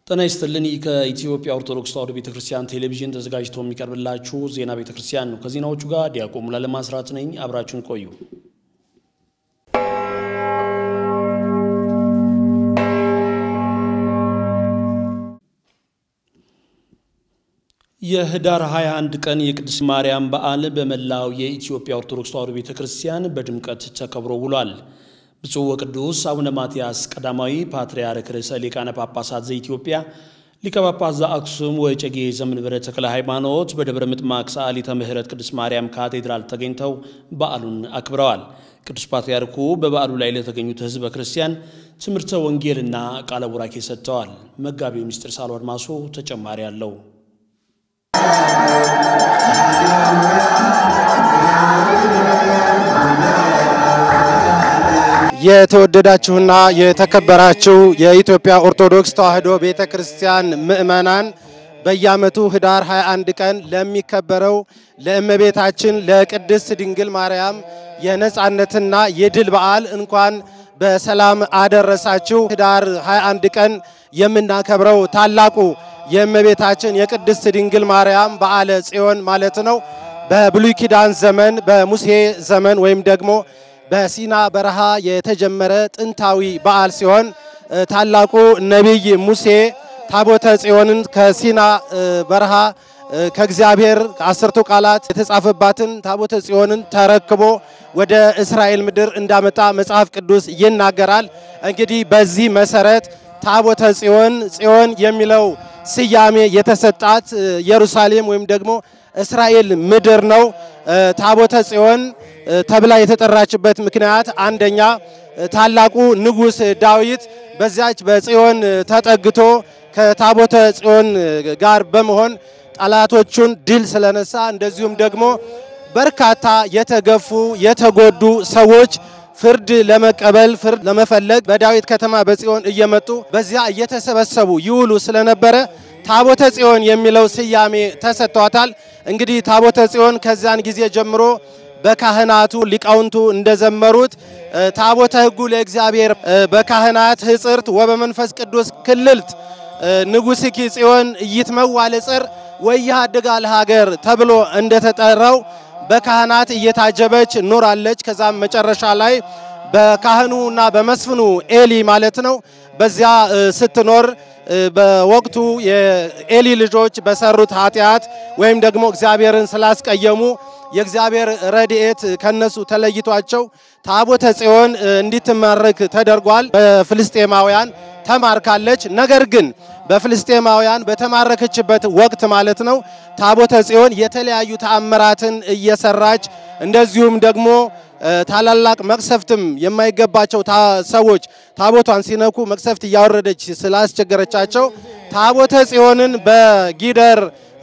ጤና ይስጥልን። ከኢትዮጵያ ኦርቶዶክስ ተዋሕዶ ቤተ ክርስቲያን ቴሌቪዥን ተዘጋጅቶ የሚቀርብላችሁ ዜና ቤተ ክርስቲያን ነው። ከዜናዎቹ ጋር ዲያቆን ሙሉዓለም አስራት ነኝ። አብራችሁን ቆዩ። የህዳር 21 ቀን የቅድስት ማርያም በዓል በመላው የኢትዮጵያ ኦርቶዶክስ ተዋሕዶ ቤተ ክርስቲያን በድምቀት ተከብሮ ውሏል። ብፁዕ ወቅዱስ አቡነ ማትያስ ቀዳማዊ ፓትርያርክ ርዕሰ ሊቃነ ጳጳሳት ዘኢትዮጵያ ሊቀ ጳጳስ ዘአክሱም ወዕጨጌ ዘመንበረ ተክለ ሃይማኖት በደብረ ምጥማቅ ሰዓሊተ ምሕረት ቅድስት ማርያም ካቴድራል ተገኝተው በዓሉን አክብረዋል። ቅዱስ ፓትርያርኩ በበዓሉ ላይ ለተገኙት ሕዝበ ክርስቲያን ትምህርተ ወንጌልና ቃለ ቡራኬ ሰጥተዋል። መጋቢው ምስጢር ሳሉ አድማሶ ተጨማሪ አለው። የተወደዳችሁና የተከበራችሁ የኢትዮጵያ ኦርቶዶክስ ተዋሕዶ ቤተ ክርስቲያን ምእመናን በየዓመቱ ህዳር 21 ቀን ለሚከበረው ለእመቤታችን ለቅድስት ድንግል ማርያም የነጻነትና የድል በዓል እንኳን በሰላም አደረሳችሁ። ህዳር 21 ቀን የምናከብረው ታላቁ የእመቤታችን የቅድስት ድንግል ማርያም በዓለ ጽዮን ማለት ነው። በብሉይ ኪዳን ዘመን በሙሴ ዘመን ወይም ደግሞ በሲና በረሃ የተጀመረ ጥንታዊ በዓል ሲሆን ታላቁ ነቢይ ሙሴ ታቦተ ጽዮንን ከሲና በረሃ ከእግዚአብሔር አስርቱ ቃላት የተጻፈባትን ታቦተ ጽዮንን ተረክቦ ወደ እስራኤል ምድር እንዳመጣ መጽሐፍ ቅዱስ ይናገራል። እንግዲህ በዚህ መሰረት ታቦተ ጽዮን ጽዮን የሚለው ስያሜ የተሰጣት ኢየሩሳሌም ወይም ደግሞ እስራኤል ምድር ነው። ታቦተ ጽዮን ተብላ የተጠራችበት ምክንያት አንደኛ ታላቁ ንጉሥ ዳዊት በዚያች በጽዮን ተጠግቶ ከታቦተ ጽዮን ጋር በመሆን ጠላቶቹን ድል ስለነሳ፣ እንደዚሁም ደግሞ በርካታ የተገፉ የተጎዱ ሰዎች ፍርድ ለመቀበል ፍርድ ለመፈለግ በዳዊት ከተማ በጽዮን እየመጡ በዚያ እየተሰበሰቡ ይውሉ ስለነበረ ታቦተ ጽዮን የሚለው ስያሜ ተሰጥቷታል። እንግዲህ ታቦተ ጽዮን ከዚያን ጊዜ ጀምሮ በካህናቱ ሊቃውንቱ እንደዘመሩት ታቦተ ሕጉ ለእግዚአብሔር በካህናት ህጽርት ወበመንፈስ ቅዱስ ክልልት ንጉሥኪ ጽዮን ኢይትመዋዕ ለጽር ወኢይሃድጋ ለሀገር ተብሎ እንደተጠራው በካህናት እየታጀበች ኖራለች። ከዛም መጨረሻ ላይ በካህኑና በመስፍኑ ኤሊ ማለት ነው በዚያ ስትኖር በወቅቱ የኤሊ ልጆች በሰሩት ኃጢአት ወይም ደግሞ እግዚአብሔርን ስላስቀየሙ የእግዚአብሔር ረድኤት ከነሱ ተለይቷቸው ታቦተ ጽዮን እንዲትማረክ ተደርጓል። በፍልስጤማውያን ተማርካለች። ነገር ግን በፍልስጤማውያን በተማረከችበት ወቅት ማለት ነው ታቦተ ጽዮን የተለያዩ ተአምራትን እየሰራች እንደዚሁም ደግሞ ታላላቅ መቅሰፍትም የማይገባቸው ሰዎች ታቦቷን ሲነኩ መቅሰፍት እያወረደች ስላስቸገረቻቸው ታቦተ ጽዮንን በጊደር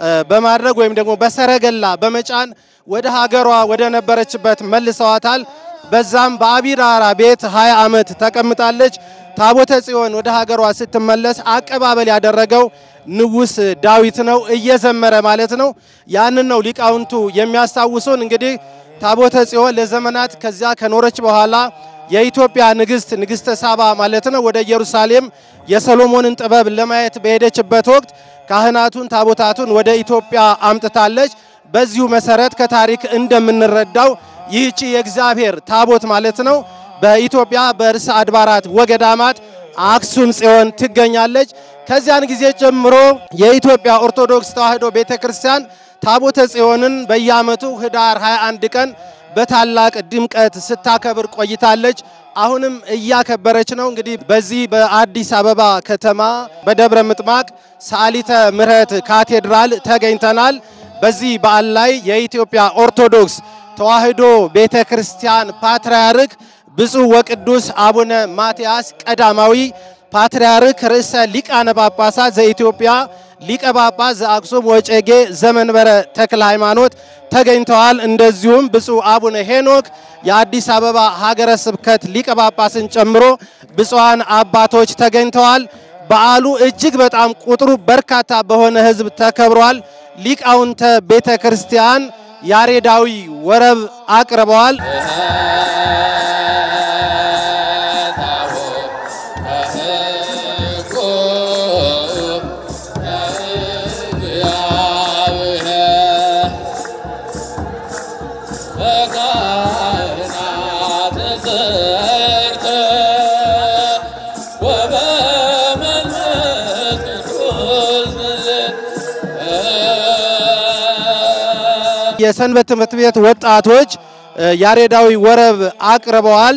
በማድረግ ወይም ደግሞ በሰረገላ በመጫን ወደ ሀገሯ ወደ ነበረችበት መልሰዋታል። በዛም በአቢራራ ቤት 20 ዓመት ተቀምጣለች። ታቦተ ጽዮን ወደ ሀገሯ ስትመለስ አቀባበል ያደረገው ንጉሥ ዳዊት ነው፣ እየዘመረ ማለት ነው። ያንን ነው ሊቃውንቱ የሚያስታውሱን። እንግዲህ ታቦተ ጽዮን ለዘመናት ከዚያ ከኖረች በኋላ የኢትዮጵያ ንግሥት ንግሥተ ሳባ ማለት ነው ወደ ኢየሩሳሌም የሰሎሞንን ጥበብ ለማየት በሄደችበት ወቅት ካህናቱን ታቦታቱን ወደ ኢትዮጵያ አምጥታለች። በዚሁ መሰረት ከታሪክ እንደምንረዳው ይህቺ የእግዚአብሔር ታቦት ማለት ነው በኢትዮጵያ በርዕሰ አድባራት ወገዳማት አክሱም ጽዮን ትገኛለች። ከዚያን ጊዜ ጀምሮ የኢትዮጵያ ኦርቶዶክስ ተዋሕዶ ቤተ ክርስቲያን ታቦተ ጽዮንን በየዓመቱ ህዳር 21 ቀን በታላቅ ድምቀት ስታከብር ቆይታለች። አሁንም እያከበረች ነው። እንግዲህ በዚህ በአዲስ አበባ ከተማ በደብረ ምጥማቅ ሰዓሊተ ምሕረት ካቴድራል ተገኝተናል። በዚህ በዓል ላይ የኢትዮጵያ ኦርቶዶክስ ተዋሕዶ ቤተ ክርስቲያን ፓትርያርክ ብፁዕ ወቅዱስ አቡነ ማትያስ ቀዳማዊ ፓትርያርክ ርዕሰ ሊቃነ ጳጳሳት ዘኢትዮጵያ ሊቀ ጳጳስ ዘአክሱም ወዕጨጌ ዘመንበረ ተክለ ሃይማኖት ተገኝተዋል። እንደዚሁም ብፁዕ አቡነ ሄኖክ የአዲስ አበባ ሀገረ ስብከት ሊቀ ጳጳስን ጨምሮ ብፁዓን አባቶች ተገኝተዋል። በዓሉ እጅግ በጣም ቁጥሩ በርካታ በሆነ ሕዝብ ተከብሯል። ሊቃውንተ ቤተ ክርስቲያን ያሬዳዊ ወረብ አቅርበዋል። የሰንበት ትምህርት ቤት ወጣቶች ያሬዳዊ ወረብ አቅርበዋል።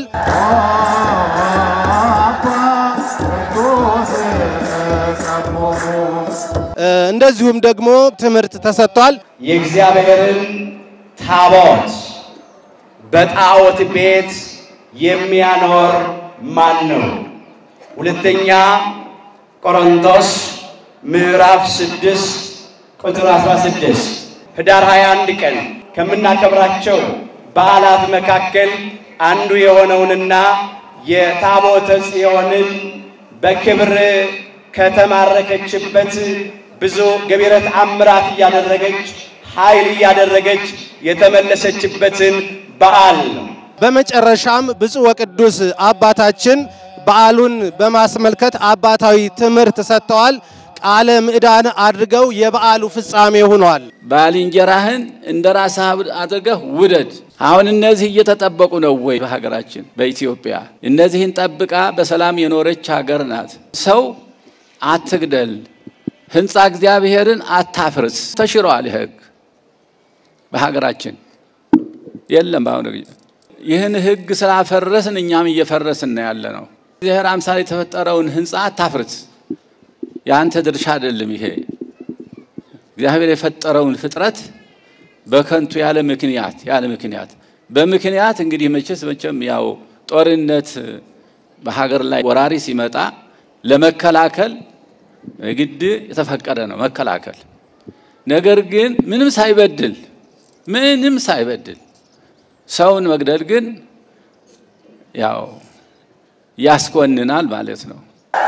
እንደዚሁም ደግሞ ትምህርት ተሰጥቷል። የእግዚአብሔርን ታቦት በጣዖት ቤት የሚያኖር ማን ነው? ሁለተኛ ቆሮንቶስ ምዕራፍ 6 ቁጥር 16 ህዳር 21 ቀን ከምናከብራቸው በዓላት መካከል አንዱ የሆነውንና የታቦተ ጽዮንን በክብር ከተማረከችበት ብዙ ገቢረ ተአምራት እያደረገች ኃይል እያደረገች የተመለሰችበትን በዓል ነው። በመጨረሻም ብፁዕ ወቅዱስ አባታችን በዓሉን በማስመልከት አባታዊ ትምህርት ሰጥተዋል። ቃለ ምዕዳን አድርገው የበዓሉ ፍጻሜ ሆኗል። ባልንጀራህን እንደ ራስህ አድርገህ ውደድ። አሁን እነዚህ እየተጠበቁ ነው ወይ? በሀገራችን በኢትዮጵያ እነዚህን ጠብቃ በሰላም የኖረች ሀገር ናት። ሰው አትግደል፣ ሕንፃ እግዚአብሔርን አታፍርስ ተሽሯል። ሕግ በሀገራችን የለም። በአሁኑ ጊዜ ይህን ሕግ ስላፈረስን እኛም እየፈረስን ነው ያለ ነው። እግዚአብሔር አምሳል የተፈጠረውን ሕንፃ አታፍርስ። የአንተ ድርሻ አይደለም። ይሄ እግዚአብሔር የፈጠረውን ፍጥረት በከንቱ ያለ ምክንያት ያለ ምክንያት በምክንያት እንግዲህ መቼስ መቼም ያው ጦርነት በሀገር ላይ ወራሪ ሲመጣ ለመከላከል ግድ የተፈቀደ ነው መከላከል። ነገር ግን ምንም ሳይበድል ምንም ሳይበድል ሰውን መግደል ግን ያው ያስኮንናል ማለት ነው።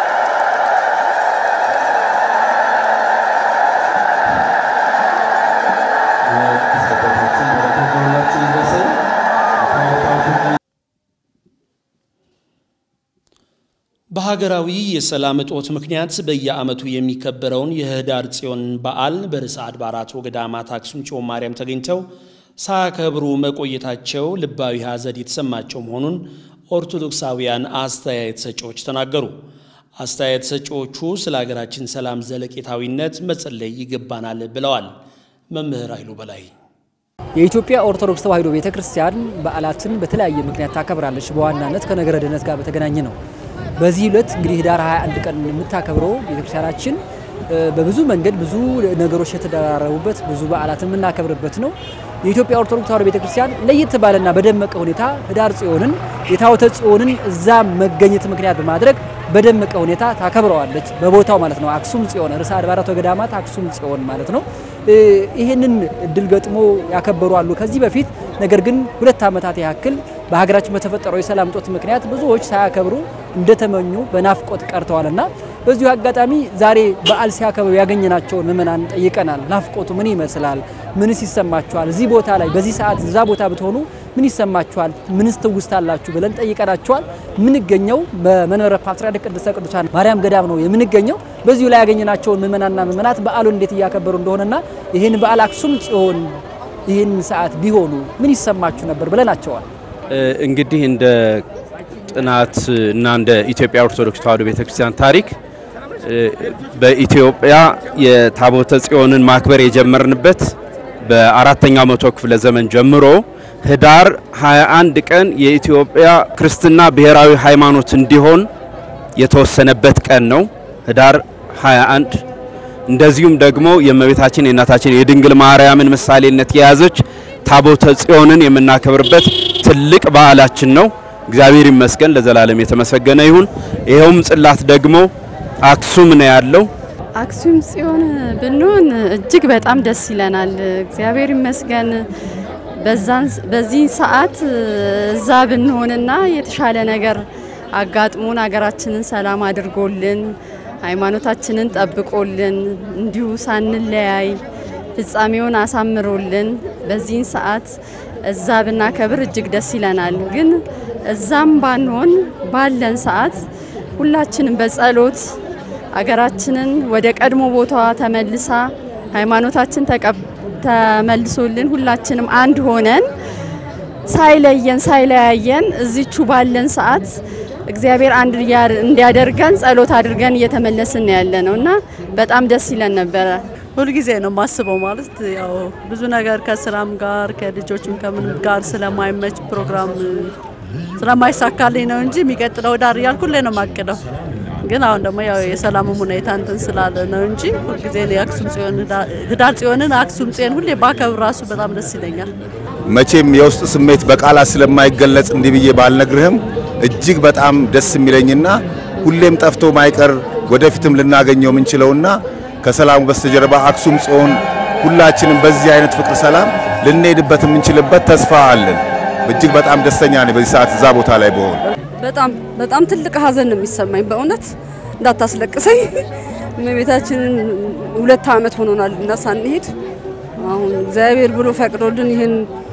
በሀገራዊ የሰላም እጦት ምክንያት በየዓመቱ የሚከበረውን የህዳር ጽዮን በዓል በርዕሰ አድባራት ወገዳማት አክሱም ጽዮን ማርያም ተገኝተው ሳያከብሩ መቆየታቸው ልባዊ ሐዘን የተሰማቸው መሆኑን ኦርቶዶክሳውያን አስተያየት ሰጪዎች ተናገሩ። አስተያየት ሰጪዎቹ ስለ ሀገራችን ሰላም ዘለቄታዊነት መጸለይ ይገባናል ብለዋል። መምህር ኃይሉ በላይ የኢትዮጵያ ኦርቶዶክስ ተዋሕዶ ቤተ ክርስቲያን በዓላትን በተለያየ ምክንያት ታከብራለች። በዋናነት ከነገረ ድኅነት ጋር በተገናኘ ነው። በዚህ ዕለት እንግዲህ ህዳር 21 ቀን የምታከብረው ቤተክርስቲያናችን በብዙ መንገድ ብዙ ነገሮች የተደራረቡበት ብዙ በዓላትን የምናከብርበት ነው። የኢትዮጵያ ኦርቶዶክስ ተዋሕዶ ቤተክርስቲያን ለየት ባለና በደመቀ ሁኔታ ህዳር ጽዮንን የታቦተ ጽዮንን እዛ መገኘት ምክንያት በማድረግ በደመቀ ሁኔታ ታከብረዋለች። በቦታው ማለት ነው። አክሱም ጽዮን ርዕሰ አድባራት ወገዳማት አክሱም ጽዮን ማለት ነው። ይህንን እድል ገጥሞ ያከበሩ አሉ ከዚህ በፊት ነገር ግን ሁለት ዓመታት ያክል በሀገራችን በተፈጠረው የሰላም እጦት ምክንያት ብዙዎች ሳያከብሩ እንደተመኙ በናፍቆት ቀርተዋልና በዚሁ አጋጣሚ ዛሬ በዓል ሲያከብሩ ያገኘናቸውን ምዕመናን ጠይቀናል። ናፍቆቱ ምን ይመስላል? ምንስ ይሰማችኋል? እዚህ ቦታ ላይ በዚህ ሰዓት እዛ ቦታ ብትሆኑ ምን ይሰማችኋል? ምንስ ትውስታላችሁ? ብለን ጠይቀናቸዋል። የምንገኘው በመንበረ ፓትርያርክ ቅድስተ ቅዱሳን ማርያም ገዳም ነው የምንገኘው። በዚሁ ላይ ያገኘናቸውን ምዕመናንና ምዕመናት በዓሉን እንዴት እያከበሩ እንደሆነና ይህን በዓል አክሱም ጽዮን ይህን ሰዓት ቢሆኑ ምን ይሰማችሁ ነበር ብለናቸዋል። እንግዲህ እንደ ጥናት እና እንደ ኢትዮጵያ ኦርቶዶክስ ተዋሕዶ ቤተክርስቲያን ታሪክ በኢትዮጵያ የታቦተ ጽዮንን ማክበር የጀመርንበት በአራተኛው መቶ ክፍለ ዘመን ጀምሮ ህዳር 21 ቀን የኢትዮጵያ ክርስትና ብሔራዊ ሃይማኖት እንዲሆን የተወሰነበት ቀን ነው። ህዳር 21 እንደዚሁም ደግሞ የእመቤታችን የእናታችን የድንግል ማርያምን ምሳሌነት የያዘች ታቦተ ጽዮንን የምናከብርበት ትልቅ በዓላችን ነው። እግዚአብሔር ይመስገን ለዘላለም የተመሰገነ ይሁን። ይኸውም ጽላት ደግሞ አክሱም ነው ያለው። አክሱም ጽዮን ብንሆን እጅግ በጣም ደስ ይለናል። እግዚአብሔር ይመስገን በዚህ ሰዓት እዛ ብንሆንና የተሻለ ነገር አጋጥሞን ሀገራችንን ሰላም አድርጎልን ሃይማኖታችንን ጠብቆልን እንዲሁ ሳንለያይ ፍጻሜውን አሳምሮልን በዚህን ሰዓት እዛ ብናከብር እጅግ ደስ ይለናል። ግን እዛም ባንሆን ባለን ሰዓት ሁላችንም በጸሎት አገራችንን ወደ ቀድሞ ቦታዋ ተመልሳ ሃይማኖታችን ተመልሶልን ሁላችንም አንድ ሆነን ሳይለየን ሳይለያየን እዚቹ ባለን ሰዓት እግዚአብሔር አንድ እንዲያደርገን ጸሎት አድርገን እየተመለስን ያለ ነው እና በጣም ደስ ይለን ነበረ። ሁልጊዜ ነው የማስበው። ማለት ያው ብዙ ነገር ከስራም ጋር ከልጆችም ከምንም ጋር ስለማይመች ፕሮግራም ስለማይሳካልኝ ነው እንጂ የሚቀጥለው ዳር እያልኩ ሁሌ ነው የማቅደው። ግን አሁን ደግሞ ያው የሰላሙም ሁኔታ እንትን ስላለ ነው እንጂ ሁልጊዜ የአክሱም ጽዮን ህዳር ጽዮንን አክሱም ጽዮን ሁሌ ባከብር ራሱ በጣም ደስ ይለኛል። መቼም የውስጥ ስሜት በቃላት ስለማይገለጽ እንዲህ ብዬ ባልነግርህም እጅግ በጣም ደስ የሚለኝና ሁሌም ጠፍቶ ማይቀር ወደፊትም ልናገኘው የምንችለውና ከሰላሙ በስተጀርባ አክሱም ጽዮን ሁላችንም በዚህ አይነት ፍቅር ሰላም ልንሄድበት የምንችልበት ተስፋ አለን። እጅግ በጣም ደስተኛ ነኝ በዚህ ሰዓት እዛ ቦታ ላይ በሆን። በጣም በጣም ትልቅ ሀዘን ነው የሚሰማኝ። በእውነት እንዳታስለቅሰኝ። እመቤታችንን ሁለት ዓመት ሆኖናል እና ሳንሄድ አሁን እግዚአብሔር ብሎ ፈቅዶልን ይህን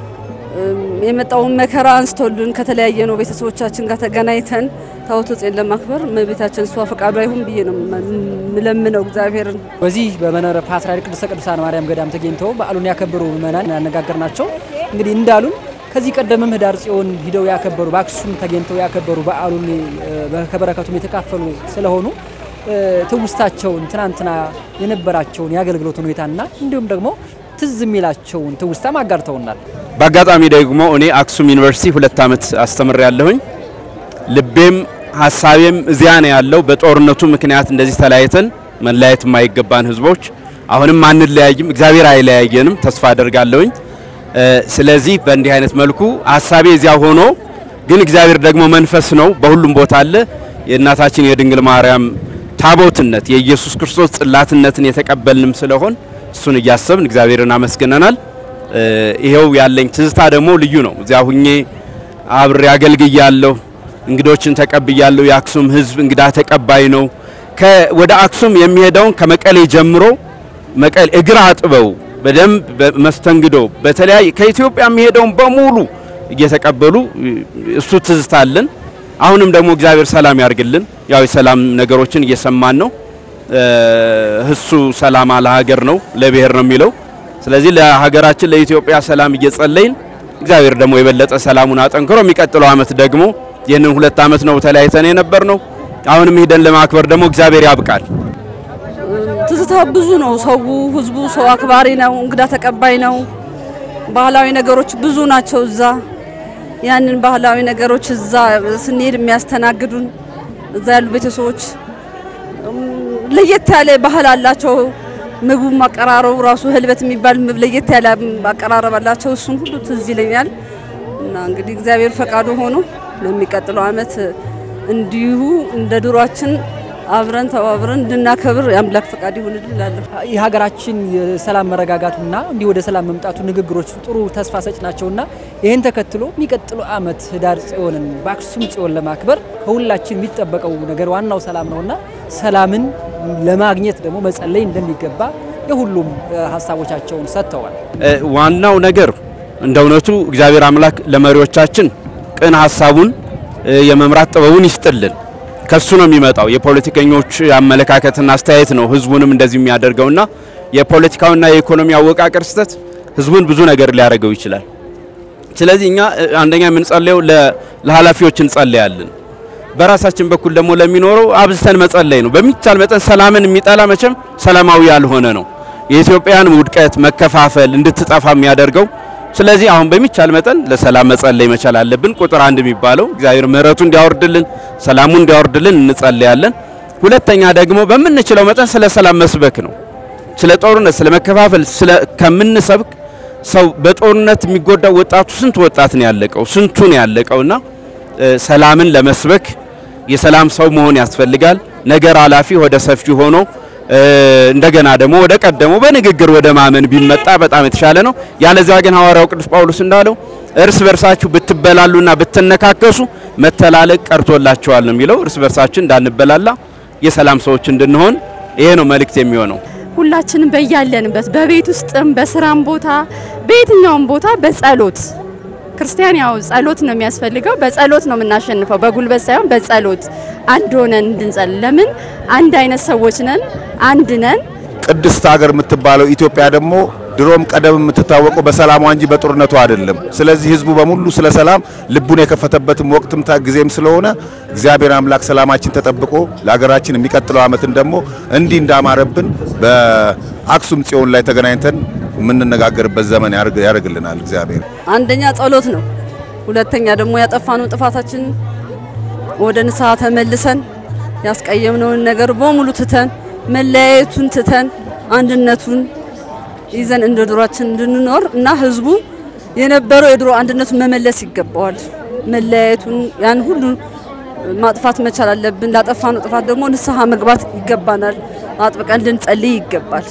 የመጣውን መከራ አንስቶልን ከተለያየ ነው ቤተሰቦቻችን ጋር ተገናኝተን ታቦተ ጽዮን ለማክበር እመቤታችን እሷ ፈቃዷ ይሁን ብዬ ነው ምለምነው እግዚአብሔርን። በዚህ በመንበረ ፓትርያርክ ቅድስተ ቅዱሳን ማርያም ገዳም ተገኝተው በዓሉን ያከበሩ ምዕመናን ያነጋገር ናቸው። እንግዲህ እንዳሉን ከዚህ ቀደምም ህዳር ጽዮን ሂደው ያከበሩ በአክሱም ተገኝተው ያከበሩ በዓሉን ከበረከቱም የተካፈሉ ስለሆኑ ትውስታቸውን ትናንትና የነበራቸውን የአገልግሎት ሁኔታና እንዲሁም ደግሞ ትዝ የሚላቸውን ትውስታም አጋርተውናል። በአጋጣሚ ደግሞ እኔ አክሱም ዩኒቨርሲቲ ሁለት ዓመት አስተምር ያለሁኝ ልቤም ሀሳቤም እዚያ ነው ያለው። በጦርነቱ ምክንያት እንደዚህ ተለያይተን መለያየት የማይገባን ህዝቦች አሁንም አንለያይም፣ እግዚአብሔር አይለያየንም ተስፋ አደርጋለሁኝ። ስለዚህ በእንዲህ አይነት መልኩ ሀሳቤ እዚያ ሆኖ ግን እግዚአብሔር ደግሞ መንፈስ ነው፣ በሁሉም ቦታ አለ። የእናታችን የድንግል ማርያም ታቦትነት የኢየሱስ ክርስቶስ ጽላትነትን የተቀበልንም ስለሆን እሱን እያሰብን እግዚአብሔርን አመስግነናል። ይሄው ያለኝ ትዝታ ደግሞ ልዩ ነው። እዚያ ሁኜ አብሬ አገልግያለሁ፣ እንግዶችን ተቀብያለሁ። የአክሱም ህዝብ እንግዳ ተቀባይ ነው። ወደ አክሱም የሚሄደውን ከመቀሌ ጀምሮ መቀሌ እግር አጥበው በደንብ መስተንግዶ በተለያየ ከኢትዮጵያ የሚሄደውን በሙሉ እየተቀበሉ እሱ ትዝታ አለን። አሁንም ደግሞ እግዚአብሔር ሰላም ያርግልን። ያው የሰላም ነገሮችን እየሰማን ነው። እሱ ሰላም ለሀገር ነው ለብሔር ነው የሚለው። ስለዚህ ለሀገራችን ለኢትዮጵያ ሰላም እየጸለይን እግዚአብሔር ደግሞ የበለጠ ሰላሙን አጠንክሮ የሚቀጥለው አመት ደግሞ ይህንን ሁለት አመት ነው ተለያይተን የነበር ነው። አሁንም ሂደን ለማክበር ደግሞ እግዚአብሔር ያብቃል። ትዝታ ብዙ ነው። ሰው ህዝቡ ሰው አክባሪ ነው፣ እንግዳ ተቀባይ ነው። ባህላዊ ነገሮች ብዙ ናቸው እዛ። ያንን ባህላዊ ነገሮች እዛ ስንሄድ የሚያስተናግዱን እዛ ያሉ ቤተሰቦች ለየት ያለ ባህል አላቸው። ምግቡ አቀራረቡ ራሱ ህልበት የሚባል ምግብ ለየት ያለ አቀራረብ አላቸው። እሱን ሁሉ ትዝ ይለኛል እና እንግዲህ እግዚአብሔር ፈቃዱ ሆኖ ለሚቀጥለው አመት እንዲሁ እንደ ድሯችን አብረን ተባብረን እንድናከብር የአምላክ ፈቃድ ይሁንልን እላለሁ። የሀገራችን የሰላም መረጋጋቱና እንዲህ ወደ ሰላም መምጣቱ ንግግሮች ጥሩ ተስፋ ሰጭ ናቸውና ይህን ተከትሎ የሚቀጥለው አመት ህዳር ጽዮንን በአክሱም ጽዮን ለማክበር ከሁላችን የሚጠበቀው ነገር ዋናው ሰላም ነውና ሰላምን ለማግኘት ደግሞ መጸለይ እንደሚገባ የሁሉም ሀሳቦቻቸውን ሰጥተዋል። ዋናው ነገር እንደ እውነቱ እግዚአብሔር አምላክ ለመሪዎቻችን ቅን ሀሳቡን የመምራት ጥበቡን ይስጥልን። ከሱ ነው የሚመጣው። የፖለቲከኞች አመለካከትና አስተያየት ነው ህዝቡንም እንደዚህ የሚያደርገውና የፖለቲካውና የኢኮኖሚ አወቃቀር ስህተት ህዝቡን ብዙ ነገር ሊያደርገው ይችላል። ስለዚህ እኛ አንደኛ የምንጸልየው ለኃላፊዎች እንጸልያለን። በራሳችን በኩል ደግሞ ለሚኖረው አብዝተን መጸለይ ነው። በሚቻል መጠን ሰላምን የሚጠላ መቼም ሰላማዊ ያልሆነ ነው። የኢትዮጵያን ውድቀት፣ መከፋፈል እንድትጠፋ የሚያደርገው ስለዚህ አሁን በሚቻል መጠን ለሰላም መጸለይ መቻል አለብን። ቁጥር አንድ የሚባለው እግዚአብሔር ምሕረቱ እንዲያወርድልን ሰላሙ እንዲያወርድልን እንጸልያለን። ሁለተኛ ደግሞ በምንችለው መጠን ስለ ሰላም መስበክ ነው። ስለ ጦርነት፣ ስለ መከፋፈል ስለ ከምንሰብክ ሰው በጦርነት የሚጎዳው ወጣቱ ስንት ወጣት ነው ያለቀው፣ ስንቱ ነው ያለቀውና ሰላምን ለመስበክ የሰላም ሰው መሆን ያስፈልጋል። ነገር አላፊ ወደ ሰፊ ሆኖ እንደገና ደግሞ ወደ ቀደመው በንግግር ወደ ማመን ቢመጣ በጣም የተሻለ ነው። ያለዚያ ግን ሐዋርያው ቅዱስ ጳውሎስ እንዳለው እርስ በርሳችሁ ብትበላሉና ብትነካከሱ መተላለቅ ቀርቶላችኋል ነው የሚለው። እርስ በርሳችን እንዳንበላላ የሰላም ሰዎች እንድንሆን ይሄ ነው መልእክት የሚሆነው። ሁላችንም በያለንበት በቤት ውስጥም በስራም ቦታ በየትኛውም ቦታ በጸሎት ክርስቲያን ያው ጸሎት ነው የሚያስፈልገው። በጸሎት ነው የምናሸንፈው፣ በጉልበት ሳይሆን በጸሎት አንድ ሆነን እንድንጸልይ። ለምን አንድ አይነት ሰዎች ነን፣ አንድ ነን። ቅድስት ሀገር የምትባለው ኢትዮጵያ ደግሞ ድሮም ቀደም የምትታወቀው በሰላሟ እንጂ በጦርነቱ አይደለም። ስለዚህ ህዝቡ በሙሉ ስለ ሰላም ልቡን የከፈተበትም ወቅትም ጊዜም ስለሆነ እግዚአብሔር አምላክ ሰላማችን ተጠብቆ ለሀገራችን የሚቀጥለው ዓመትን ደግሞ እንዲህ እንዳማረብን በአክሱም ጽዮን ላይ ተገናኝተን የምንነጋገርበት ዘመን ያደርግልናል እግዚአብሔር። አንደኛ ጸሎት ነው። ሁለተኛ ደግሞ ያጠፋነው ጥፋታችን ወደ ንስሐ ተመልሰን ያስቀየምነውን ነገር በሙሉ ትተን መለያየቱን ትተን አንድነቱን ይዘን እንደ ድሯችን እንድንኖር እና ህዝቡ የነበረው የድሮ አንድነቱን መመለስ ይገባዋል። መለያየቱን ያን ሁሉ ማጥፋት መቻል አለብን። ላጠፋነው ጥፋት ደግሞ ንስሐ መግባት ይገባናል። አጥብቀን ልንጸልይ ይገባል።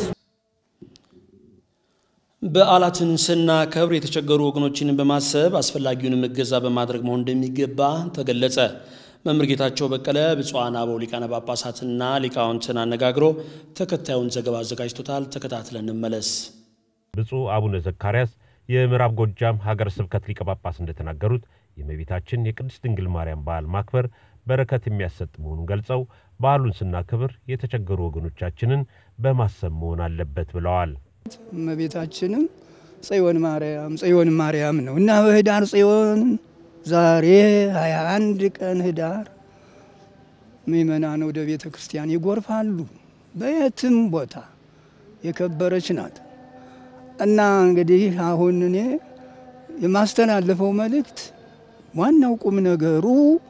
በዓላትን ስናከብር የተቸገሩ ወገኖችን በማሰብ አስፈላጊውንም እገዛ በማድረግ መሆን እንደሚገባ ተገለጸ። መምህር ጌታቸው በቀለ ብፁዓን አበው ሊቃነ ጳጳሳትና ሊቃውንትን አነጋግሮ ተከታዩን ዘገባ አዘጋጅቶታል። ተከታትለን እንመለስ። ብፁዕ አቡነ ዘካርያስ የምዕራብ ጎጃም ሀገረ ስብከት ሊቀ ጳጳስ እንደተናገሩት የእመቤታችን የቅድስት ድንግል ማርያም በዓል ማክበር በረከት የሚያሰጥ መሆኑን ገልጸው በዓሉን ስናክብር የተቸገሩ ወገኖቻችንን በማሰብ መሆን አለበት ብለዋል። እመቤታችንም ጽዮን ማርያም ጽዮን ማርያም ነው እና በህዳር ጽዮን ዛሬ 21 ቀን ህዳር ምእመናን ወደ ቤተ ክርስቲያን ይጎርፋሉ። በየትም ቦታ የከበረች ናት እና እንግዲህ አሁን እኔ የማስተላለፈው መልእክት ዋናው ቁም ነገሩ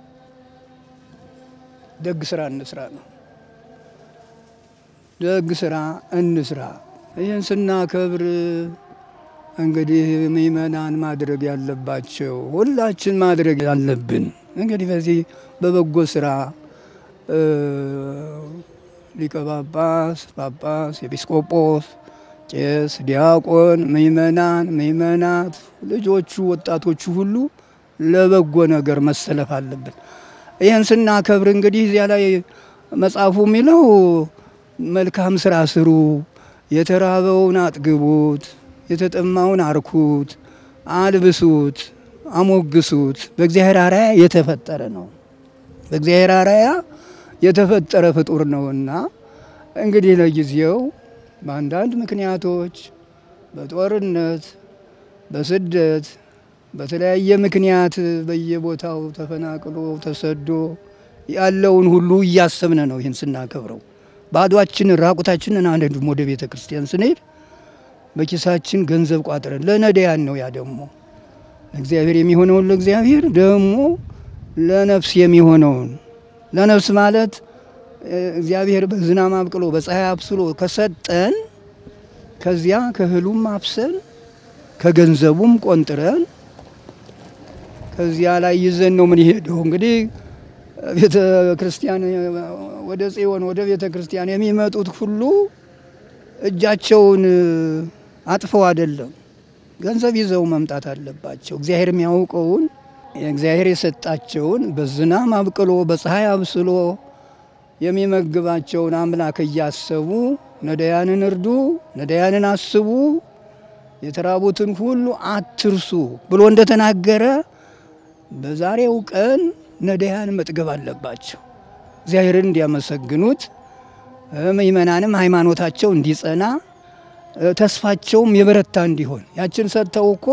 ደግ ስራ እንስራ ነው። ደግ ስራ እንስራ። ይህን ስናከብር እንግዲህ ምእመናን ማድረግ ያለባቸው ሁላችን ማድረግ ያለብን እንግዲህ በዚህ በበጎ ስራ ሊቀ ጳጳስ፣ ጳጳስ፣ ኤጲስቆጶስ፣ ቄስ፣ ዲያቆን፣ ምእመናን፣ ምእመናት፣ ልጆቹ፣ ወጣቶቹ ሁሉ ለበጎ ነገር መሰለፍ አለብን። ይህን ስናከብር እንግዲህ እዚያ ላይ መጽሐፉ የሚለው መልካም ስራ ስሩ፣ የተራበውን አጥግቡት የተጠማውን አርኩት፣ አልብሱት፣ አሞግሱት። በእግዚአብሔር አርአያ የተፈጠረ ነው። በእግዚአብሔር አርአያ የተፈጠረ ፍጡር ነውና እንግዲህ ለጊዜው በአንዳንድ ምክንያቶች በጦርነት፣ በስደት፣ በተለያየ ምክንያት በየቦታው ተፈናቅሎ ተሰዶ ያለውን ሁሉ እያሰብን ነው። ይህን ስናከብረው ባዷችንን ራቁታችንን አንሄድም። ወደ ቤተ ክርስቲያን ስንሄድ በኪሳችን ገንዘብ ቋጥረን ለነዳያን ነው። ያ ደግሞ ለእግዚአብሔር የሚሆነውን ለእግዚአብሔር ደግሞ ለነፍስ የሚሆነውን ለነፍስ ማለት እግዚአብሔር በዝናብ አብቅሎ በፀሐይ አብስሎ ከሰጠን ከዚያ ከእህሉም አብሰን ከገንዘቡም ቆንጥረን ከዚያ ላይ ይዘን ነው ምን ሄደው እንግዲህ ቤተ ክርስቲያን ወደ ጽዮን ወደ ቤተ ክርስቲያን የሚመጡት ሁሉ እጃቸውን አጥፈው አይደለም፣ ገንዘብ ይዘው መምጣት አለባቸው። እግዚአብሔር የሚያውቀውን እግዚአብሔር የሰጣቸውን በዝናብ አብቅሎ በፀሐይ አብስሎ የሚመግባቸውን አምላክ እያሰቡ ነዳያንን እርዱ፣ ነዳያንን አስቡ፣ የተራቡትን ሁሉ አትርሱ ብሎ እንደተናገረ በዛሬው ቀን ነዳያን መጥገብ አለባቸው። እግዚአብሔርን እንዲያመሰግኑት ምእመናንም ሃይማኖታቸው እንዲጸና ተስፋቸውም የበረታ እንዲሆን ያችን ሰጥተው እኮ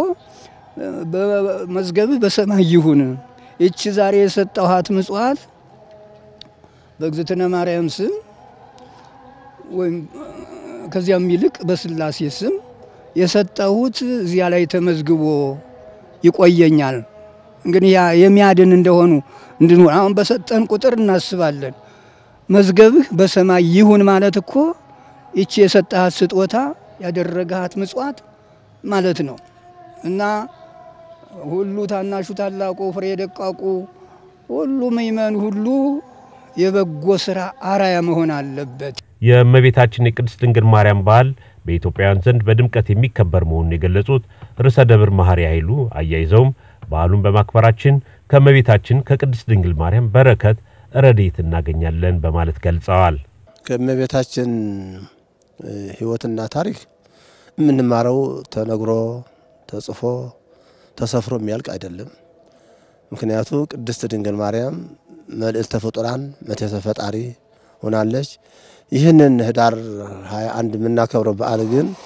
መዝገብህ በሰማይ ይሁን ይቺ ዛሬ የሰጠኋት ምጽዋት በእግዝእትነ ማርያም ስም ወይም ከዚያም ይልቅ በስላሴ ስም የሰጠሁት እዚያ ላይ ተመዝግቦ ይቆየኛል። እንግዲህ ያ የሚያድን እንደሆኑ እንድንሆን አሁን በሰጠን ቁጥር እናስባለን። መዝገብህ በሰማይ ይሁን ማለት እኮ ይቺ የሰጠሃት ስጦታ ያደረገሃት ምጽዋት ማለት ነው እና ሁሉ ታናሹ፣ ታላቁ፣ ፍሬ ደቃቁ ሁሉ ምእመን ሁሉ የበጎ ስራ አራያ መሆን አለበት። የእመቤታችን የቅድስት ድንግል ማርያም በዓል በኢትዮጵያውያን ዘንድ በድምቀት የሚከበር መሆኑን የገለጹት ርዕሰ ደብር መሐሪ ኃይሉ አያይዘውም በዓሉን በማክበራችን ከእመቤታችን ከቅድስት ድንግል ማርያም በረከት ረድኤት እናገኛለን በማለት ገልጸዋል። ከእመቤታችን ሕይወትና ታሪክ የምንማረው ተነግሮ ተጽፎ ተሰፍሮ የሚያልቅ አይደለም። ምክንያቱ ቅድስት ድንግል ማርያም መልዕልተ ፍጡራን መቴተ ፈጣሪ ሆናለች። ይህንን ህዳር 21 የምናከብረው በዓል ግን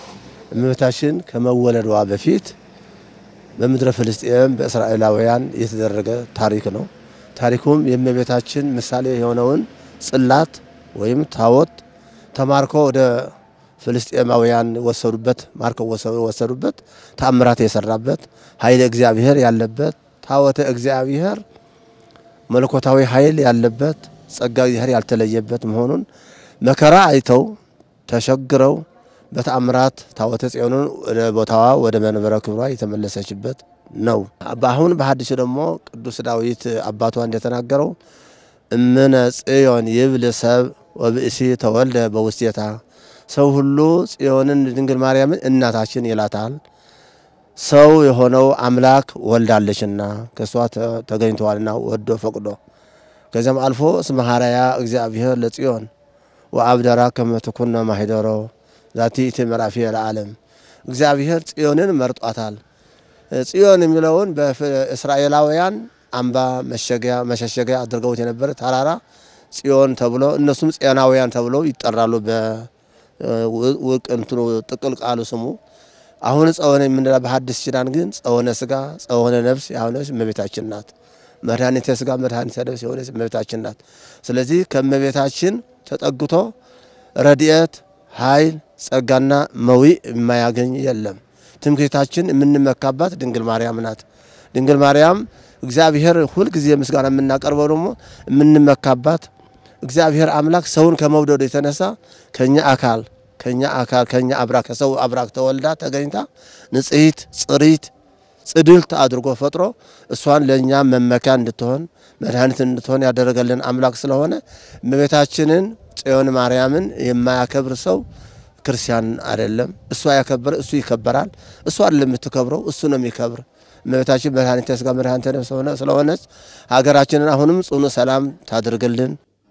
እመቤታችን ከመወለዷ በፊት በምድረ ፍልስጤም በእስራኤላውያን የተደረገ ታሪክ ነው። ታሪኩም የእመቤታችን ምሳሌ የሆነውን ጽላት ወይም ታቦት ተማርኮ ወደ ፍልስጤማውያን ወሰዱበት፣ ማርከው ወሰዱበት። ተአምራት የሰራበት ኃይለ እግዚአብሔር ያለበት ታቦተ እግዚአብሔር መለኮታዊ ኃይል ያለበት ጸጋ እግዚአብሔር ያልተለየበት መሆኑን መከራ አይተው ተሸግረው በተአምራት ታቦተ ጽዮንን ወደ ቦታዋ ወደ መንበረ ክብሯ የተመለሰችበት ነው። በአሁን በሐዲሱ ደግሞ ቅዱስ ዳዊት አባቷ እንደተናገረው እምነ ጽዮን ይብል ሰብ ወብእሲ ተወልደ በውስቴታ ሰው ሁሉ ጽዮንን ድንግል ማርያምን እናታችን ይላታል። ሰው የሆነው አምላክ ወልዳለችና ከእሷ ተገኝተዋልና ወዶ ፈቅዶ ከዚያም አልፎ እስመ ሐረያ እግዚአብሔር ለጽዮን ወአብደራ ከመ ትኩነ ማሂደሮ ዛቲ እቲ ምዕራፊየ ለዓለም እግዚአብሔር ጽዮንን መርጧታል። ጽዮን የሚለውን በእስራኤላውያን አምባ መሸሸጊያ አድርገውት የነበረ ተራራ ጽዮን ተብሎ እነሱም ጽዮናውያን ተብለው ይጠራሉ። በውቅንትኑ ጥቅል ቃሉ ስሙ አሁን ጸወነ የምንላ በሐዲስ ኪዳን ግን ጸወነ ስጋ ጸወነ ነፍስ የሆነች እመቤታችን ናት። መድኃኒተ ስጋ መድኃኒተ ነፍስ የሆነች እመቤታችን ናት። ስለዚህ ከእመቤታችን ተጠግቶ ረድኤት፣ ኃይል፣ ጸጋና መዊዕ የማያገኝ የለም። ትምክህታችን የምንመካባት ድንግል ማርያም ናት። ድንግል ማርያም እግዚአብሔር ሁልጊዜ ምስጋና የምናቀርበው ደግሞ የምንመካባት እግዚአብሔር አምላክ ሰውን ከመውደዱ የተነሳ ከኛ አካል ከኛ አካል ከኛ አብራክ ከሰው አብራክ ተወልዳ ተገኝታ ንጽሕት ጽሪት ጽድልት አድርጎ ፈጥሮ እሷን ለእኛ መመኪያ እንድትሆን መድኃኒት እንድትሆን ያደረገልን አምላክ ስለሆነ እመቤታችንን ጽዮን ማርያምን የማያከብር ሰው ክርስቲያን አይደለም። እሷ ያከበረ እሱ ይከበራል። እሷ አይደለም የምትከብረው፣ እሱ ነው የሚከብር። እመቤታችን መድኃኒተ ሥጋ መድኃኒተ ነፍስ ስለሆነች ሀገራችንን አሁንም ጽኑ ሰላም ታድርግልን።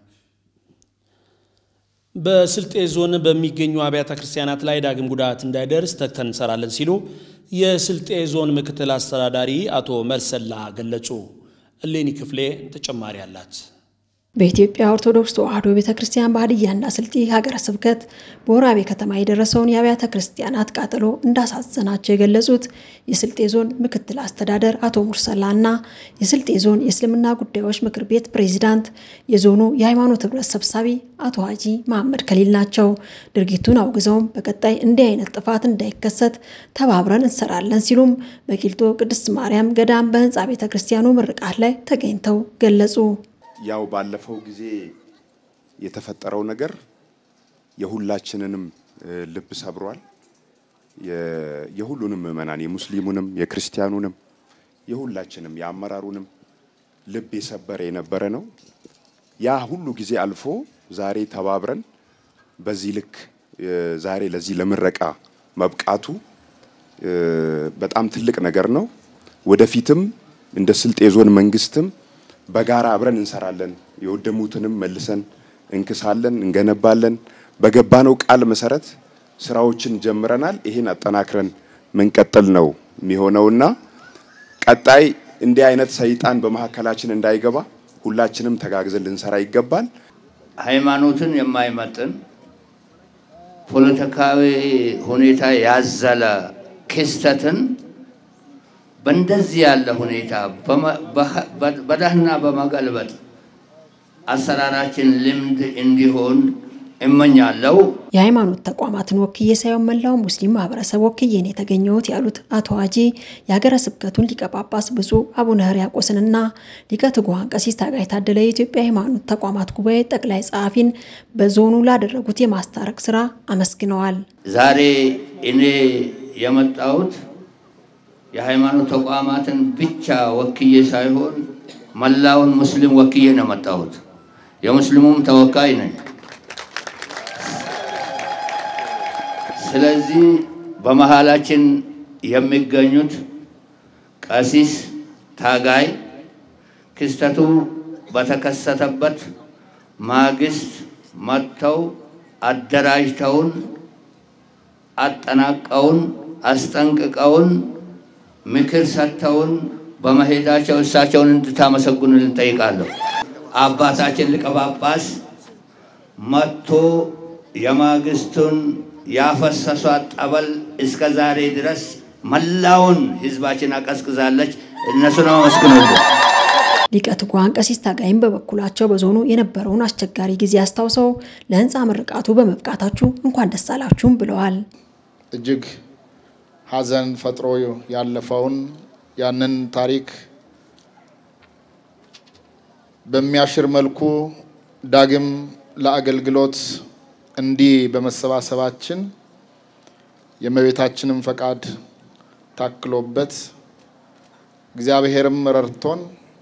በስልጤ ዞን በሚገኙ አብያተ ክርስቲያናት ላይ ዳግም ጉዳት እንዳይደርስ ተግተን እንሰራለን ሲሉ የስልጤ ዞን ምክትል አስተዳዳሪ አቶ መርሰላ ገለጹ። እሌኒ ክፍሌ ተጨማሪ አላት። በኢትዮጵያ ኦርቶዶክስ ተዋሕዶ ቤተ ክርስቲያን በሀዲያና ስልጤ ሀገረ ስብከት በወራቤ ከተማ የደረሰውን የአብያተ ክርስቲያናት ቃጠሎ እንዳሳዘናቸው የገለጹት የስልጤ ዞን ምክትል አስተዳደር አቶ ሙርሰላ እና የስልጤ ዞን የእስልምና ጉዳዮች ምክር ቤት ፕሬዚዳንት የዞኑ የሃይማኖት ህብረት ሰብሳቢ አቶ ሀጂ መሐመድ ከሊል ናቸው። ድርጊቱን አውግዘውም በቀጣይ እንዲህ አይነት ጥፋት እንዳይከሰት ተባብረን እንሰራለን ሲሉም በቂልጦ ቅድስት ማርያም ገዳም በህንፃ ቤተ ክርስቲያኑ ምርቃት ላይ ተገኝተው ገለጹ። ያው ባለፈው ጊዜ የተፈጠረው ነገር የሁላችንንም ልብ ሰብሯል። የሁሉንም ምዕመናን የሙስሊሙንም፣ የክርስቲያኑንም፣ የሁላችንም የአመራሩንም ልብ የሰበረ የነበረ ነው። ያ ሁሉ ጊዜ አልፎ ዛሬ ተባብረን በዚህ ልክ ዛሬ ለዚህ ለምረቃ መብቃቱ በጣም ትልቅ ነገር ነው። ወደፊትም እንደ ስልጤ ዞን መንግስትም በጋራ አብረን እንሰራለን። የወደሙትንም መልሰን እንክሳለን፣ እንገነባለን። በገባነው ቃል መሰረት ስራዎችን ጀምረናል። ይህን አጠናክረን ምንቀጥል ነው የሚሆነውና ቀጣይ እንዲህ አይነት ሰይጣን በመካከላችን እንዳይገባ ሁላችንም ተጋግዘን ልንሰራ ይገባል። ሃይማኖትን የማይመጥን ፖለቲካዊ ሁኔታ ያዘለ ክስተትን በእንደዚህ ያለ ሁኔታ በደህና በመገልበጥ አሰራራችን ልምድ እንዲሆን እመኛለሁ። የሃይማኖት ተቋማትን ወክዬ ሳይሆን መላው ሙስሊም ማህበረሰብ ወክዬ ነው የተገኘሁት ያሉት አቶ ሀጂ የሀገረ ስብከቱን ሊቀ ጳጳስ ብፁዕ አቡነ ሕርያቆስንና ሊቀ ትጉሃን ቀሲስ ታጋይ ታደለ የኢትዮጵያ ሃይማኖት ተቋማት ጉባኤ ጠቅላይ ጸሐፊን በዞኑ ላደረጉት የማስታረቅ ስራ አመስግነዋል። ዛሬ እኔ የመጣሁት የሃይማኖት ተቋማትን ብቻ ወክዬ ሳይሆን መላውን ሙስሊም ወክዬ ነው የመጣሁት። የሙስሊሙም ተወካይ ነኝ። ስለዚህ በመሃላችን የሚገኙት ቀሲስ ታጋይ ክስተቱ በተከሰተበት ማግስት መጥተው አደራጅተውን አጠናቀውን አስጠንቅቀውን ምክር ሰጥተውን በመሄዳቸው እሳቸውን እንድታመሰግኑልን እንጠይቃለሁ። አባታችን ሊቀ ጳጳስ መጥቶ የማግስቱን ያፈሰሷት ጠበል እስከ ዛሬ ድረስ መላውን ህዝባችን አቀዝቅዛለች። እነሱን አመስግኑልን። ሊቀ ትጉሃን ቀሲስ ታጋይም በበኩላቸው በዞኑ የነበረውን አስቸጋሪ ጊዜ አስታውሰው ለህንፃ ምርቃቱ በመብቃታችሁ እንኳን ደስ አላችሁም ብለዋል። እጅግ ሀዘን ፈጥሮ ያለፈውን ያንን ታሪክ በሚያሽር መልኩ ዳግም ለአገልግሎት እንዲህ በመሰባሰባችን የእመቤታችንም ፈቃድ ታክሎበት እግዚአብሔርም ረድቶን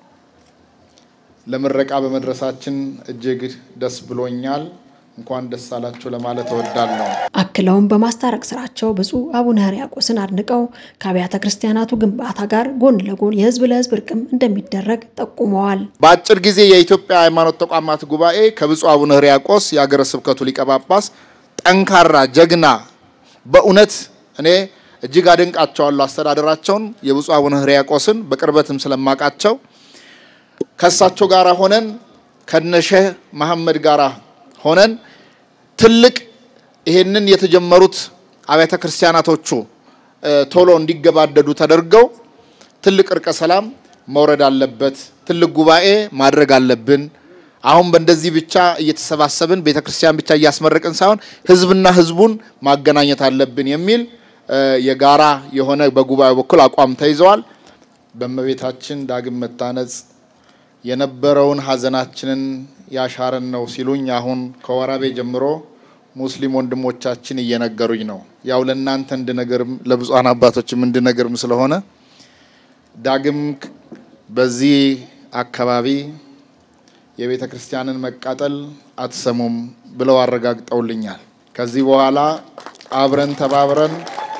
ለምረቃ በመድረሳችን እጅግ ደስ ብሎኛል። እንኳን ደስ አላችሁ ለማለት እወዳለሁ። አክለውም በማስታረቅ ስራቸው ብፁዕ አቡነ ሕርያቆስን አድንቀው ከአብያተ ክርስቲያናቱ ግንባታ ጋር ጎን ለጎን የህዝብ ለህዝብ እርቅም እንደሚደረግ ጠቁመዋል። በአጭር ጊዜ የኢትዮጵያ ሃይማኖት ተቋማት ጉባኤ ከብፁዕ አቡነ ሕርያቆስ የሀገረ ስብከቱ ሊቀ ጳጳስ ጠንካራ ጀግና፣ በእውነት እኔ እጅግ አደንቃቸዋለሁ አስተዳደራቸውን የብፁዕ አቡነ ሕርያቆስን በቅርበትም ስለማቃቸው ከእሳቸው ጋር ሆነን ከነሼህ መሐመድ ጋር ሆነን ትልቅ ይሄንን የተጀመሩት አብያተ ክርስቲያናቶቹ ቶሎ እንዲገባደዱ ተደርገው ትልቅ እርቀ ሰላም መውረድ አለበት። ትልቅ ጉባኤ ማድረግ አለብን። አሁን በእንደዚህ ብቻ እየተሰባሰብን ቤተ ክርስቲያን ብቻ እያስመረቅን ሳይሆን ህዝብና ህዝቡን ማገናኘት አለብን የሚል የጋራ የሆነ በጉባኤው በኩል አቋም ተይዘዋል። በእመቤታችን ዳግም መታነጽ የነበረውን ሀዘናችንን ያሻረን ነው ሲሉኝ አሁን ከወራቤ ጀምሮ ሙስሊም ወንድሞቻችን እየነገሩኝ ነው። ያው ለእናንተ እንድነገርም ለብፁዓን አባቶችም እንድነገርም ስለሆነ ዳግም በዚህ አካባቢ የቤተ ክርስቲያንን መቃጠል አትሰሙም ብለው አረጋግጠውልኛል። ከዚህ በኋላ አብረን ተባብረን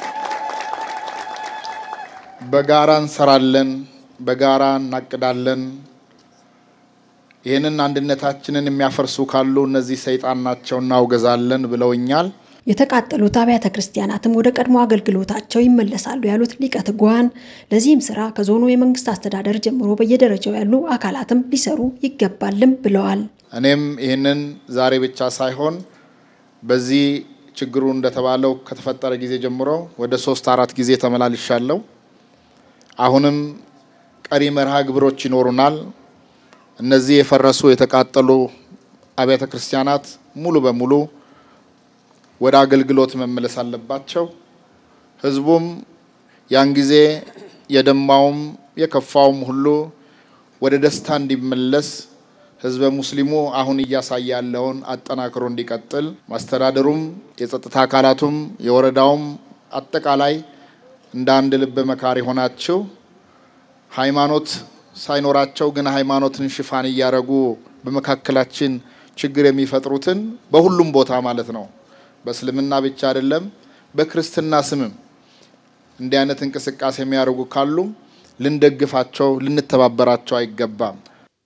በጋራ እንሰራለን፣ በጋራ እናቅዳለን። ይህንን አንድነታችንን የሚያፈርሱ ካሉ እነዚህ ሰይጣን ናቸው እናውገዛለን ብለውኛል። የተቃጠሉት አብያተ ክርስቲያናትም ወደ ቀድሞ አገልግሎታቸው ይመለሳሉ ያሉት ሊቀ ትጉሃን ለዚህም ስራ ከዞኑ የመንግስት አስተዳደር ጀምሮ በየደረጃው ያሉ አካላትም ሊሰሩ ይገባልም ብለዋል። እኔም ይህንን ዛሬ ብቻ ሳይሆን በዚህ ችግሩ እንደተባለው ከተፈጠረ ጊዜ ጀምሮ ወደ ሶስት አራት ጊዜ ተመላልሻለሁ። አሁንም ቀሪ መርሃ ግብሮች ይኖሩናል። እነዚህ የፈረሱ የተቃጠሉ አብያተ ክርስቲያናት ሙሉ በሙሉ ወደ አገልግሎት መመለስ አለባቸው። ህዝቡም ያን ጊዜ የደማውም የከፋውም ሁሉ ወደ ደስታ እንዲመለስ ህዝበ ሙስሊሙ አሁን እያሳየ ያለውን አጠናክሮ እንዲቀጥል ማስተዳደሩም፣ የጸጥታ አካላቱም፣ የወረዳውም አጠቃላይ እንደ አንድ ልብ መካሪ ሆናችሁ ሃይማኖት ሳይኖራቸው ግን ሃይማኖትን ሽፋን እያደረጉ በመካከላችን ችግር የሚፈጥሩትን በሁሉም ቦታ ማለት ነው፣ በእስልምና ብቻ አይደለም፣ በክርስትና ስምም እንዲህ አይነት እንቅስቃሴ የሚያደርጉ ካሉ ልንደግፋቸው፣ ልንተባበራቸው አይገባም።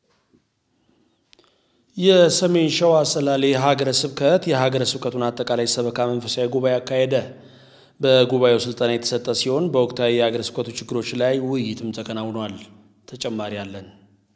የሰሜን ሸዋ ሰላሌ ሀገረ ስብከት የሀገረ ስብከቱን አጠቃላይ ሰበካ መንፈሳዊ ጉባኤ አካሄደ። በጉባኤው ስልጠና የተሰጠ ሲሆን በወቅታዊ የሀገረ ስብከቱ ችግሮች ላይ ውይይትም ተከናውኗል። ተጨማሪ አለን።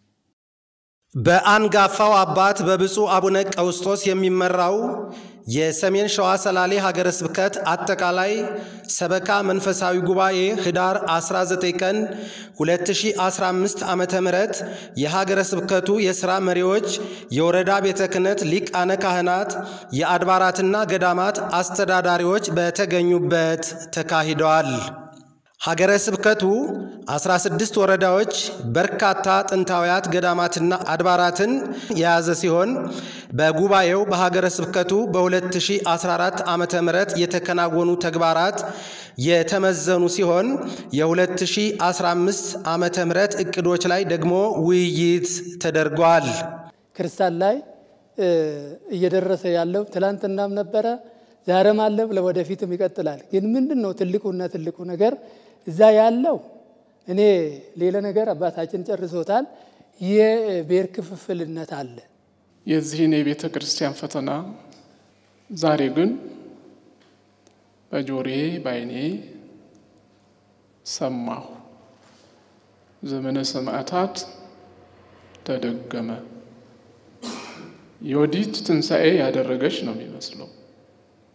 በአንጋፋው አባት በብፁዕ አቡነ ቀውስጦስ የሚመራው የሰሜን ሸዋ ሰላሌ ሀገረ ስብከት አጠቃላይ ሰበካ መንፈሳዊ ጉባኤ ህዳር 19 ቀን 2015 ዓ ም የሀገረ ስብከቱ የሥራ መሪዎች፣ የወረዳ ቤተ ክህነት ሊቃነ ካህናት፣ የአድባራትና ገዳማት አስተዳዳሪዎች በተገኙበት ተካሂደዋል። ሀገረ ስብከቱ 16 ወረዳዎች በርካታ ጥንታውያት ገዳማትና አድባራትን የያዘ ሲሆን በጉባኤው በሀገረ ስብከቱ በ2014 ዓ ም የተከናወኑ ተግባራት የተመዘኑ ሲሆን የ2015 ዓ ም እቅዶች ላይ ደግሞ ውይይት ተደርጓል። ክርስቲያን ላይ እየደረሰ ያለው ትላንትናም ነበረ፣ ዛሬም አለ፣ ለወደፊትም ይቀጥላል። ግን ምንድን ነው ትልቁና ትልቁ ነገር እዛ ያለው እኔ ሌላ ነገር አባታችን ጨርሶታል። የብሔር ክፍፍልነት አለ። የዚህን የቤተ ክርስቲያን ፈተና ዛሬ ግን በጆሬ ባይኔ ሰማሁ። ዘመነ ሰማዕታት ተደገመ። የወዲት ትንሣኤ ያደረገች ነው የሚመስለው።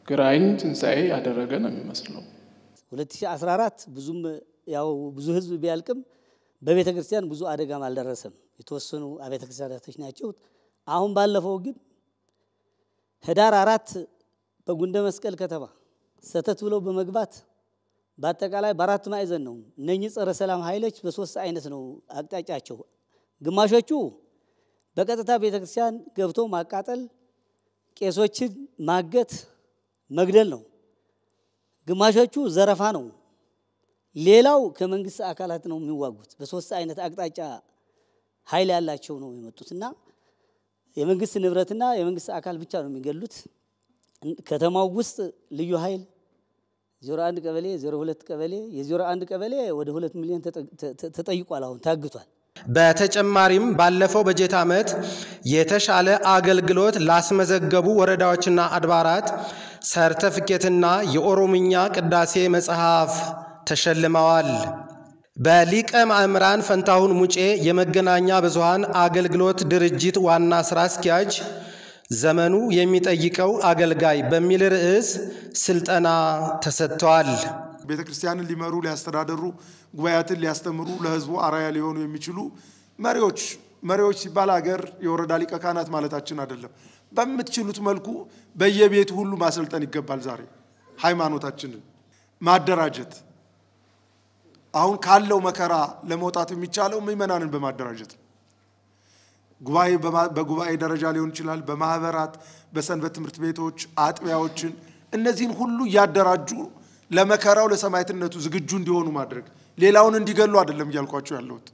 ግራኝ ትንሣኤ ያደረገ ነው የሚመስለው። 2014 ብዙም ያው ብዙ ህዝብ ቢያልቅም በቤተ ክርስቲያን ብዙ አደጋም አልደረሰም። የተወሰኑ አብያተ ክርስቲያናቶች ናቸው። አሁን ባለፈው ግን ህዳር አራት በጉንደ መስቀል ከተማ ሰተት ብለው በመግባት በአጠቃላይ በአራቱ ማዕዘን ነው። እነኚህ ጸረ ሰላም ኃይሎች በሶስት አይነት ነው አቅጣጫቸው። ግማሾቹ በቀጥታ ቤተ ክርስቲያን ገብቶ ማቃጠል፣ ቄሶችን ማገት፣ መግደል ነው። ግማሾቹ ዘረፋ ነው። ሌላው ከመንግስት አካላት ነው የሚዋጉት። በሶስት አይነት አቅጣጫ ኃይል ያላቸው ነው የመጡት እና የመንግስት ንብረትና የመንግስት አካል ብቻ ነው የሚገሉት። ከተማው ውስጥ ልዩ ኃይል 01 ቀበሌ 02 ቀበሌ የ01 ቀበሌ ወደ 2 ሚሊዮን ተጠይቋል። አሁን ታግቷል። በተጨማሪም ባለፈው በጀት ዓመት የተሻለ አገልግሎት ላስመዘገቡ ወረዳዎችና አድባራት ሰርተፍኬትና የኦሮምኛ ቅዳሴ መጽሐፍ ተሸልመዋል። በሊቀ ማእምራን ፈንታሁን ሙጬ የመገናኛ ብዙሃን አገልግሎት ድርጅት ዋና ስራ አስኪያጅ ዘመኑ የሚጠይቀው አገልጋይ በሚል ርዕስ ስልጠና ተሰጥተዋል። ቤተ ክርስቲያንን ሊመሩ ሊያስተዳደሩ፣ ጉባኤያትን ሊያስተምሩ፣ ለህዝቡ አራያ ሊሆኑ የሚችሉ መሪዎች መሪዎች ሲባል አገር የወረዳ ሊቀ ካህናት ማለታችን አይደለም። በምትችሉት መልኩ በየቤቱ ሁሉ ማሰልጠን ይገባል። ዛሬ ሃይማኖታችንን ማደራጀት አሁን ካለው መከራ ለመውጣት የሚቻለው ምዕመናንን በማደራጀት ነው። ጉባኤ በጉባኤ ደረጃ ሊሆን ይችላል፣ በማህበራት፣ በሰንበት ትምህርት ቤቶች፣ አጥቢያዎችን እነዚህን ሁሉ እያደራጁ ለመከራው ለሰማዕትነቱ ዝግጁ እንዲሆኑ ማድረግ ሌላውን እንዲገሉ አይደለም እያልኳቸው ያለሁት፣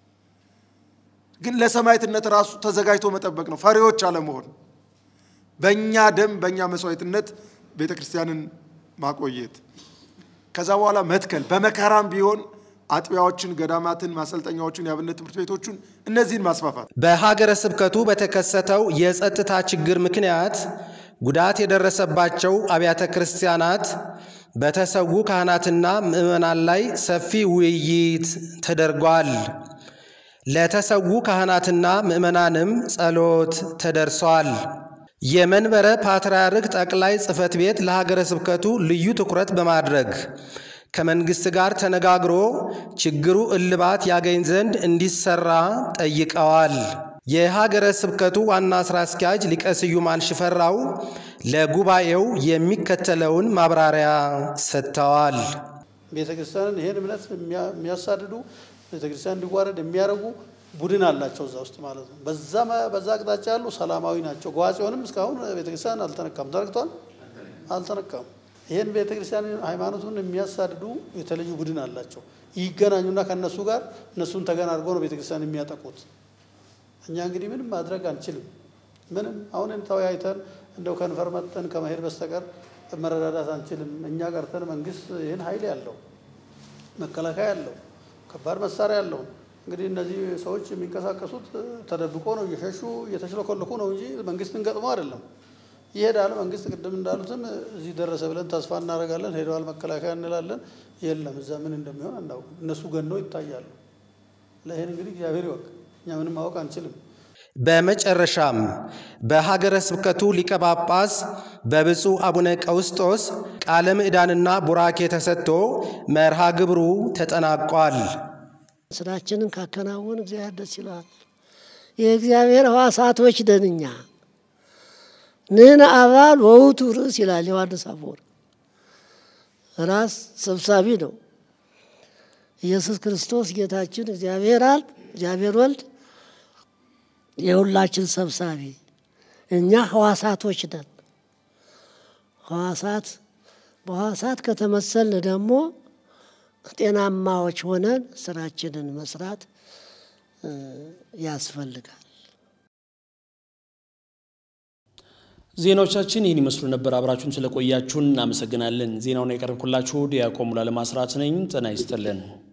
ግን ለሰማዕትነት ራሱ ተዘጋጅቶ መጠበቅ ነው። ፈሪዎች አለመሆን፣ በእኛ ደም በእኛ መስዋዕትነት ቤተ ክርስቲያንን ማቆየት፣ ከዛ በኋላ መትከል በመከራም ቢሆን አጥቢያዎችን፣ ገዳማትን፣ ማሰልጠኛዎችን፣ የአብነት ትምህርት ቤቶችን እነዚህን ማስፋፋት። በሀገረ ስብከቱ በተከሰተው የጸጥታ ችግር ምክንያት ጉዳት የደረሰባቸው አብያተ ክርስቲያናት በተሰዉ ካህናትና ምዕመናን ላይ ሰፊ ውይይት ተደርጓል። ለተሰዉ ካህናትና ምዕመናንም ጸሎት ተደርሷል። የመንበረ ፓትርያርክ ጠቅላይ ጽሕፈት ቤት ለሀገረ ስብከቱ ልዩ ትኩረት በማድረግ ከመንግስት ጋር ተነጋግሮ ችግሩ እልባት ያገኝ ዘንድ እንዲሰራ ጠይቀዋል። የሀገረ ስብከቱ ዋና ስራ አስኪያጅ ሊቀ ስዩማን ሽፈራው ለጉባኤው የሚከተለውን ማብራሪያ ሰጥተዋል። ቤተ ክርስቲያንን ይህን እምነት የሚያሳድዱ ቤተ ክርስቲያን እንዲዋረድ የሚያደርጉ ቡድን አላቸው እዛ ውስጥ ማለት ነው። በዛ በዛ አቅጣጫ ያሉ ሰላማዊ ናቸው። ጎዋጽዮንም እስካሁን ቤተ ክርስቲያን አልተነካም። ተነክቷል? አልተነካም። ይህን ቤተ ክርስቲያን ሃይማኖቱን የሚያሳድዱ የተለዩ ቡድን አላቸው። ይገናኙና ከእነሱ ጋር እነሱን ተገን አድርጎ ነው ቤተ ክርስቲያን የሚያጠቁት። እኛ እንግዲህ ምንም ማድረግ አንችልም። ምንም አሁን ተወያይተን እንደው ከንፈር መጠን ከመሄድ በስተቀር መረዳዳት አንችልም። እኛ ቀርተን መንግስት ይህን ኃይል ያለው መከላከያ ያለው ከባድ መሳሪያ ያለው እንግዲህ እነዚህ ሰዎች የሚንቀሳቀሱት ተደብቆ ነው፣ እየሸሹ እየተሽለኮለኩ ነው እንጂ መንግስትን ገጥሞ አይደለም። ይሄዳል። መንግስት ቅድም እንዳሉትም እዚህ ደረሰ ብለን ተስፋ እናደርጋለን። ሄደዋል መከላከያ እንላለን። የለም እዛ ምን እንደሚሆን አናውቅም። እነሱ ገነው ይታያሉ። ለይህን እንግዲህ እግዚአብሔር ይወቅ። እኛ ምንም ማወቅ አንችልም። በመጨረሻም በሀገረ ስብከቱ ሊቀ ጳጳስ በብፁዕ አቡነ ቀውስጦስ ቃለ ምዕዳንና ቡራኬ ተሰጥቶ መርሃ ግብሩ ተጠናቋል። ስራችንን ካከናወን እግዚአብሔር ደስ ይለዋል። የእግዚአብሔር ሕዋሳቶች ነን እኛ። ንሕነ አባል ወውቱ ርእስ ይላል ዮሐንስ አፈወርቅ። ራስ ሰብሳቢ ነው ኢየሱስ ክርስቶስ ጌታችን እግዚአብሔር አብ እግዚአብሔር ወልድ የሁላችን ሰብሳቢ እኛ ሕዋሳቶች ነን። ሕዋሳት በሕዋሳት ከተመሰልን ደግሞ ጤናማዎች ሆነን ስራችንን መስራት ያስፈልጋል። ዜናዎቻችን ይህን ይመስሉ ነበር። አብራችሁን ስለቆያችሁን እናመሰግናለን። ዜናውን ያቀረብኩላችሁ ዲያቆን ሙሉዓለም አስራት ነኝ። ጤና ይስጥልን።